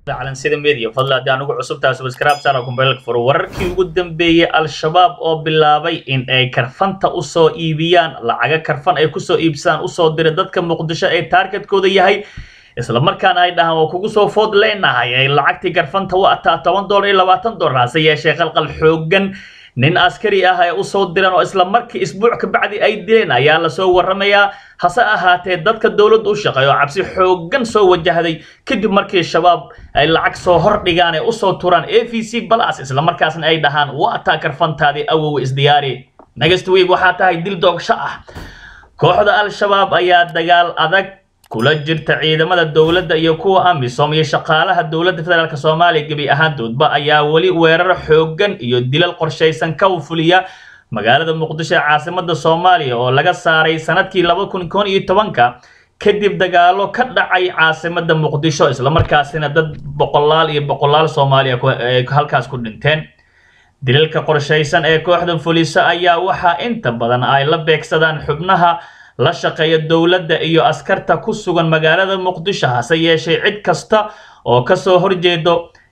calansida media fadla haddii aan ugu cusubtahay subscribe saara kumbeelka furo wararkii ugu dambeeyey al-shabaab oo bilaabay in ay karfanta usoo iibiyaan lacaga karfan ay kusoo iibsadaan usoo dira dadka muqdisho ee taargetkooda yahay isla markaana ay dhahaan waa kugu soo food leenahay ay lacagtii karfanta u ataa toban dolar iyo labaatan dolar hase yeeshee qalqal xoogan nin askari ah ay usoo direen oo isla markii isbuuc kabacdi ay dileen ayaa lasoo waramayaa hase ahaatee dadka dowladda u shaqeeya oo cabsi xoogan soo wajahday kadib markii shabaab ay lacag soo hordhigaan ee usoo turaan a v c balas isla markaasna ay dhahaan waa taa karfantaadii awowe isdiyaari next week waxaa tahay dil doogsho ah kooxda al-shabaab ayaa dagaal adag kula jirta ciidamada dowladda iyo kuwa amisom iyo shaqaalaha dowladda federaalk soomaaliya gebi ahaantoodba ayaa weli weerar xoogan iyo dilal qorshaysan ka fuliya magaalada muqdisho ee caasimada soomaaliya oo laga saaray sanadkii laba kun kon iyo tobanka kadib dagaalo ka dhacay caasimada muqdisho islamarkaasina dad boqolaal iyo boqolaal soomaaliya halkaas ku dhinteen dilalka qorshaysan ee kooxda fuliso ayaa waxaa inta badan ay la beegsadaan xubnaha la shaqeeya dowladda iyo askarta ku sugan magaalada muqdisho hase yeeshee cid kasta oo kasoo horjeedo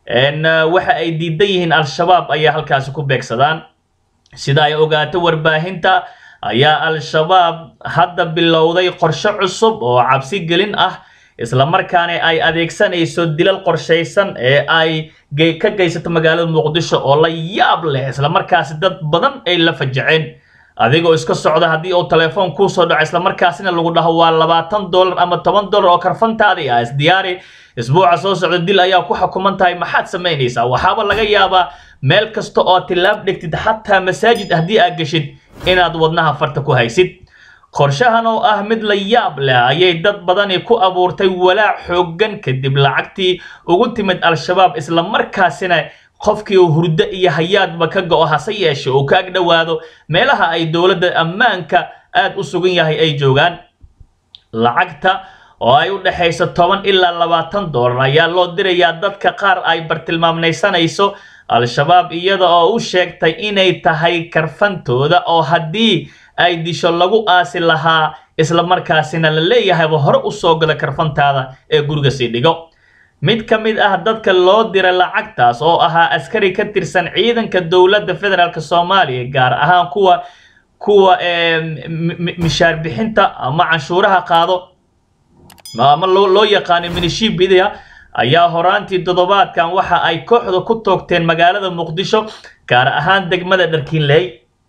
waxa ay diidan yihiin al-shabaab ayaa halkaasi ku beegsadaan sida ay ogaato warbaahinta ayaa al-shabaab hadda bilowday qorshe cusub oo cabsi gelin ah islamarkaana ay adeegsanayso dilal qorshaysan ee ay ka geysato magaalada muqdisho oo la yaab leh islamarkaasi dad badan ay la fajaceen adigoo iska socda haddii uu telefoon kuusoo dhaco islamarkaasina lagu dhaho waa labaatan dollar ama toban dollar oo karfantaadii ah isdiyaari isbuuca soo socda dil ayaa ku xukuman tahay maxaad samaynaysaa waxaaba laga yaabaa meel kasta oo tilaab dhigtid xataa masaajid haddii aad geshid inaad wadnaha farta ku haysid qorshahan oo ah mid la yaab leh ayay dad badani ku abuurtay walaac xoogan kadib lacagtii ugu timid al-shabaab islamarkaasina qofkii uu hurdo iyo hayaadba ka go-o hase yeeshe uu ka ag dhowaado meelaha ay dowladda ammaanka aada u sugan yahay ay joogaan lacagta oo ay u dhexayso toban ilaa labaatan dollar ayaa loo dirayaa dadka qaar ay bartilmaamnaysanayso al-shabaab iyada oo u sheegtay inay tahay karfantooda oo haddii ay disho lagu aasi lahaa islamarkaasina la leeyahayba hore usoo gala karfantaada ee guriga sii dhigo mid ka mid ah dadka loo dira lacagtaas oo ahaa askari ka tirsan ciidanka dowladda federaalk soomaaliya gaar ahaan kuwa kuwa mishaar bixinta ama canshuuraha qaado ama loo yaqaano minishibidia ayaa horaantii toddobaadkan waxa ay kooxda ku toogteen magaalada muqdisho gaar ahaan degmada dharkiinley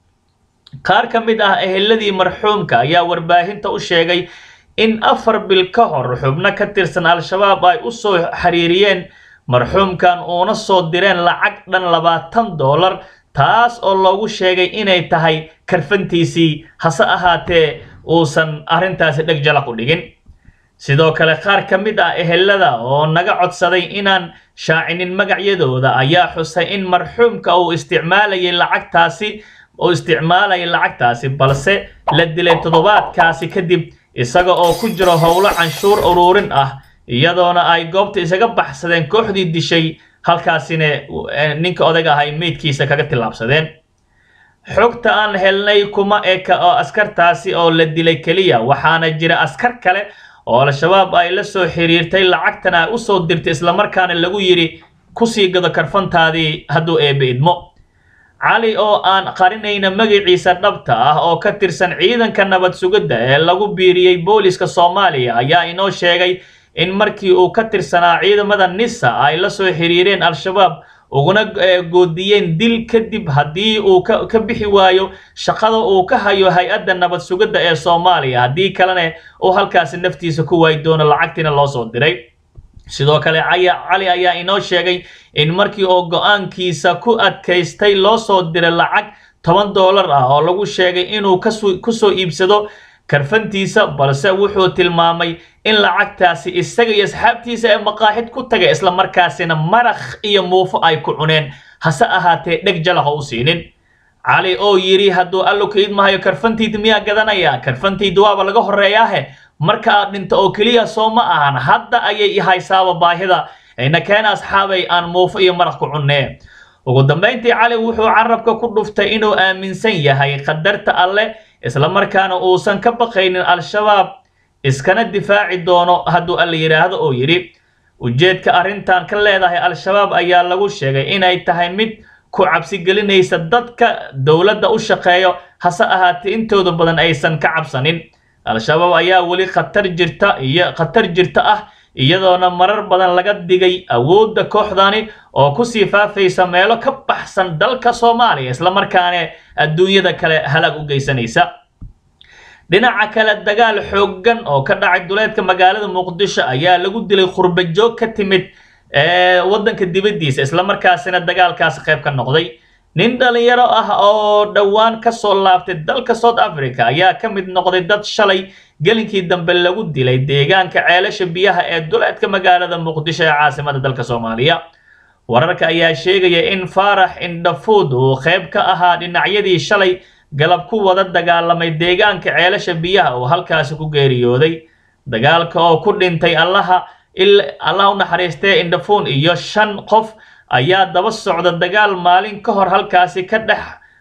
qaar ka mid ah eheladii marxuumka ayaa warbaahinta u sheegay in afar bil ka hor xubno ka tirsan al-shabaab ay u soo xiriiriyeen marxuumkan uuna soo direen lacag dhan labaatan dollar taas oo loogu sheegay inay tahay karfantiisii hase ahaatee uusan arrintaasi dheg jalaq u dhigin sidoo kale qaar ka mid ah ehelada oo naga codsaday inaan shaacinin magacyadooda ayaa xusay in marxuumka uu isticmaalayay lacagtaasi uu isticmaalayay lacagtaasi balse la dilay toddobaadkaasi kadib isaga oo ku jiro howlo canshuur uruurin ah iyadoona ay goobta isaga baxsadeen kooxdii dishay halkaasina ninka odag ahay meydkiisa kaga tillaabsadeen xogta aan helnay kuma eka oo askartaasi oo la dilay keliya waxaana jira askar kale oo al-shabaab ay la soo xiriirtay lacagtana ay usoo dirtay islamarkaana lagu yidhi kusii gado karfantaadii hadduu eebe idmo cali oo aan qarinayna magaciisa dhabta ah oo ka tirsan ciidanka nabad sugidda ee lagu biiriyey booliska soomaaliya ayaa inoo sheegay in markii uu ka tirsanaa ciidamada nisa ay la soo xiriireen al-shabaab uguna goodiyeen dil kadib haddii uu ka bixi waayo shaqada uu ka hayo hay-adda nabad sugidda ee soomaaliya haddii kalena uu halkaasi naftiisa ku waayi doono lacagtiina loo soo diray sidoo kale cali ayaa inoo sheegay in markii uu go-aankiisa ku adkaystay loo soo diray lacag toban dollar ah oo lagu sheegay inuu kusoo iibsado karfantiisa balse wuxuu tilmaamay in lacagtaasi isaga iyo asxaabtiisa ee maqaaxid ku tagay islamarkaasina marakh iyo muufo ay ku cuneen hase ahaatee dheg jalaqa u siinin cali oo yidhi hadduu allo ka idmahayo karfantayda miyaa gadanaya karfantayda waaba laga horreeyaahe marka aad dhinto oo keliya soo ma ahan hadda ayay ihaysaaba baahida ayna keena asxaabay aan muufo iyo maraq ku cunnee ugu dambayntii cali wuxuu carabka ku dhuftay inuu aaminsan yahay qadarta alle islamarkaana uusan ka baqaynin al-shabaab iskana difaaci doono hadduu alla yidhaahdo oo yidhi ujeedka arrintan ka leedahay al-shabaab ayaa lagu sheegay inay tahay mid ku cabsigelinaysa dadka dowladda u shaqeeyo hase ahaatee intooda badan aysan ka cabsanin al-shabaab ayaa weli khatar jirta iyo khatar jirta ah iyadoona marar badan laga digay awoodda kooxdani oo kusii faafaysa meelo ka baxsan dalka soomaaliya islamarkaana adduunyada kale halag u geysanaysa dhinaca kale dagaal xooggan oo ka dhacay duleedka magaalada muqdisho ayaa lagu dilay khurbajoog ka timid waddanka dibaddiisa islamarkaasina dagaalkaasi qayb ka noqday nin dhalinyaro ah oo dhowaan ka soo laabtay dalka south africa ayaa ka mid noqday dad shalay gelinkii dambe lagu dilay deegaanka ceelasha biyaha ee duleedka magaalada muqdisho ee caasimada dalka soomaaliya wararka ayaa sheegaya in faarax indhafuud uu qayb ka ahaa dhinacyadii shalay galab ku wada dagaalamay deegaanka ceelasha biyaha oo halkaasi ku geeriyooday dagaalka oo ku dhintay allaha allah u naxariistee indhafuun iyo shan qof ayaa daba socda dagaal maalin ka hor halkaasi ka dhex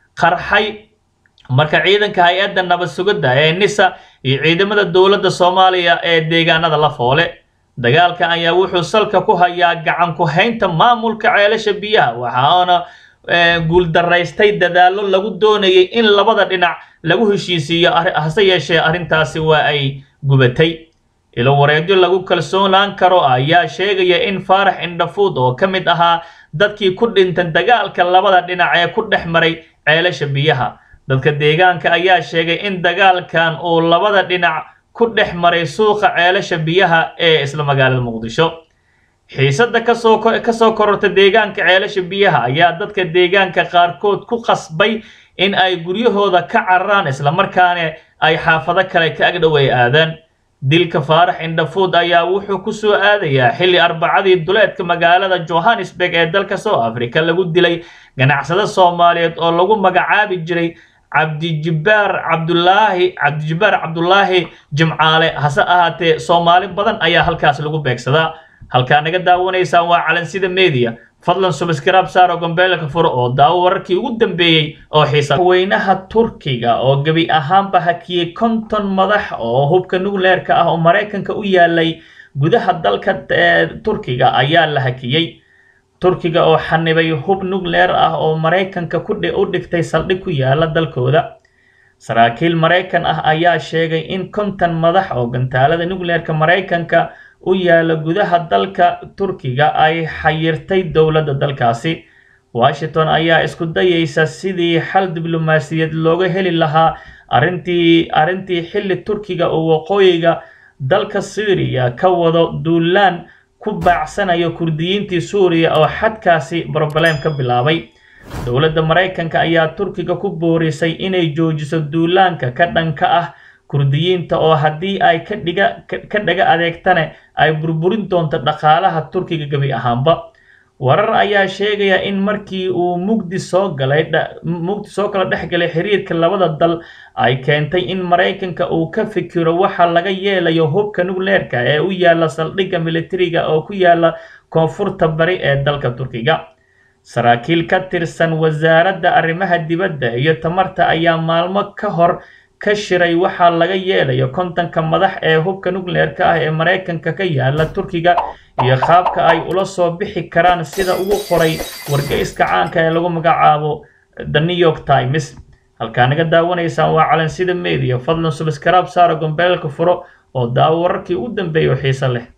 qarxay marka ciidanka hay-adda nabad sugidda ee nisa iyo ciidamada dowladda soomaaliya ee deegaanada la foole dagaalka ayaa wuxuu salka ku hayaa gacan ku haynta maamulka ceelasha biyaha waxaana guuldaraystay dadaallo lagu doonayay in labada dhinac lagu heshiisiiyo hase yeeshee arrintaasi waa ay gubatay ilo wareedyo lagu kalsoonaan karo ayaa sheegaya in faarax indhafuud oo ka mid ahaa dadkii ku dhintay dagaalka labada dhinac ee ku dhex maray ceelasha biyaha dadka deegaanka ayaa sheegay in dagaalkan uu labada dhinac ku dhex maray suuqa ceelasha biyaha ee isla magaalada muqdisho xiisadda kasoo kasoo kororta deegaanka ceelasha biyaha ayaa dadka deegaanka qaarkood ku qasbay in ay guryahooda ka cararaan islamarkaana ay xaafado kale ka agdhoweey aadaan dilka faarax indhafuud ayaa wuxuu ku soo aadayaa xilli arbacadii duleedka magaalada johannesburg ee dalka south africa lagu dilay ganacsado soomaaliyeed oo lagu magacaabi jiray cabdijibbaar cabdulaahi cabdijibbaar cabdulaahi jimcaale hase ahaatee soomaali badan ayaa halkaas lagu beegsadaa halkaa naga daawanaysaan waa calansida media fadlan subscribe saaro gombeelka furo oo daawo wararkii ugu dambeeyey oo xiisa weynaha turkiga oo gebi ahaanba hakiyey konton madax oo hubka nucleerka ah oo maraykanka u yaalay gudaha dalka turkiga ayaa la hakiyey turkiga oo xanibay hub nucleer ah oo maraykanka u dhigtay saldhig ku yaala dalkooda saraakiil maraykan ah ayaa sheegay in konton madax oo gantaalada nucleerka maraykanka u yaala gudaha dalka turkiga ay xayirtay dowladda dalkaasi washington ayaa isku dayaysa sidii xal diblomaasiyaed looga heli lahaa arrintii arrintii xilli turkiga oo waqooyiga dalka syriya ka wado duulaan ku baacsanayo kurdiyiintii suuriya oo xadkaasi broblem ka bilaabay dowladda maraykanka ayaa turkiga ku boorisay inay joojiso duulaanka ka dhanka ah kurdiyiinta oo haddii ay ka dhiga ka dhaga adeegtane ay burburin doonto dhaqaalaha turkiga gebi ahaanba warar ayaa sheegaya in markii uu mugdi soo galay mugdi soo kala dhex galay xiriirka labada dal ay keentay in maraykanka uu ka fikiro waxa laga yeelayo hubka nucleerka ee u yaala saldhigga militariga oo ku yaala koonfurta bari ee dalka turkiga saraakiil ka tirsan wasaaradda arrimaha dibadda iyo tamarta ayaa maalmo ka hor ka shiray waxaa laga yeelayo kontonka madax ee hubka nucleerka ah ee maraykanka ka yaala turkiga iyo qaabka ay ula soo bixi karaan sida ugu qoray wargeyska caanka ee lagu magacaabo the new york times halkaa naga daawanaysaan waa calansida media fadlan subscribe saara gombeelka furo oo daawo wararkii u dambeeya oo xiise leh